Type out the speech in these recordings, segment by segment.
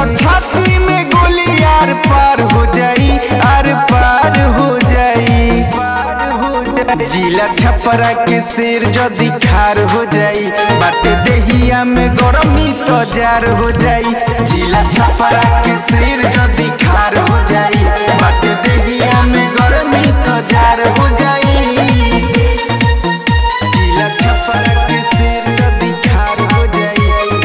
छाती में गोली आर पार हो जाई आर पार हो जाई पार हो जाई जिला छपरा के शेर जदी खार हो जाई बाट देहिया में गरमी तो जार हो जाई जिला छपरा के शेर जदी खार हो जाई बाट देहिया में गरमी तो जार हो जाई जिला छपरा के शेर जदी खार हो जाई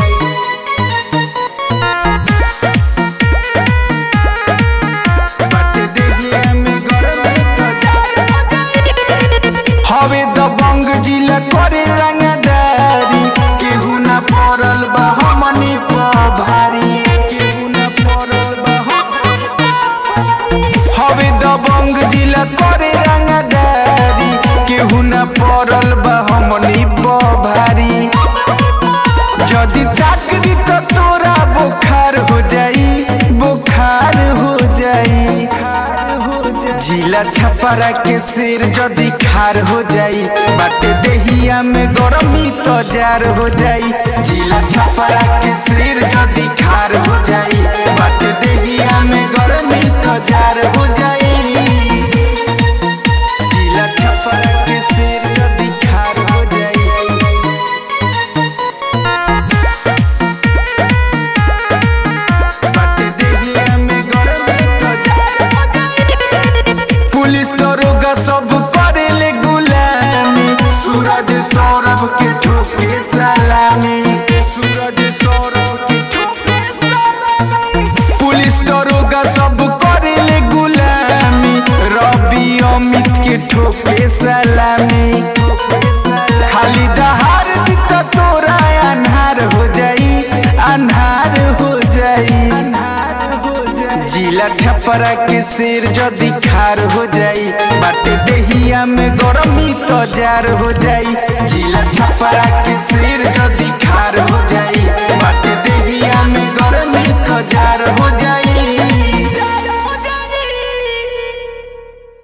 बाट देहिया में गरमी तो जार हो जाई हवे दबंग जिला करे रंगदारी केहू ना पड़ल बा हमनी प भारी केहू ना पड़ल बा हमनी प भारी। हवे दबंग जिला करे रंगदारी केहू ना पड़ल बा हमनी प भारी जदी ताक दी तो तोरा बुखार हो जाई बुखार हो जाई जिला छपरा के शेर जदी खार हो जाई बाट देहिया में गरमी तो जार हो जाई जिला छपरा के शेर जदी खार हो जाई बाट देहिया में गरमी तो जार हो जाई जिला छपरा के शेर जदी खार हो जाई बाट देहिया में गरमी तो जार हो जाई पुलिस दरोगा सब करेले गुलामी सूरज सौरभ के ठोके सलामी सूरज सौरभ के ठोके सलामी पुलिस दरोगा सब करेले गुलामी रवि अमित के ठोके सलामी खाली दहार दी तो तोरा अन्हार हो जाई अन्हार हो जाई अन्हार हो जाई जिला छपरा के शेर जदी खार हो जाई बाट देहिया में गरमी तो जार हो जाई जिला छपरा के शेर जदी खार हो जाई बाट देहिया में गरमी तो जार हो जाई